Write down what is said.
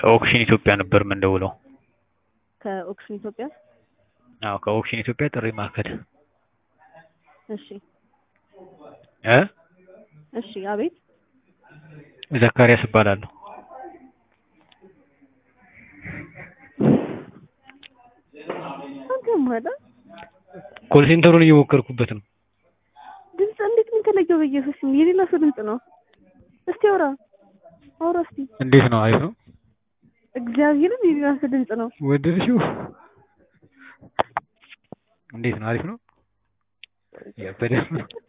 ከኦክሽን ኢትዮጵያ ነበር የምንደውለው። ከኦክሽን ኢትዮጵያ። አዎ ከኦክሽን ኢትዮጵያ ጥሪ ማዕከል እሺ እ እሺ፣ አቤት። ዘካሪያስ እባላለሁ። አንተ ማዳ ኮል ሴንተሩን እየሞከርኩበት ነው። ድምፅ እንዴት ምን ተለየው? በኢየሱስ ስም የሌላ ሰው ድምፅ ነው። እስቲ አውራ አውራ እስቲ። እንዴት ነው? አሪፍ ነው። እግዚአብሔርን የሌላ ሰው ድምፅ ነው። ወደድሽው? እንዴት ነው? አሪፍ ነው። ያበደ ነው።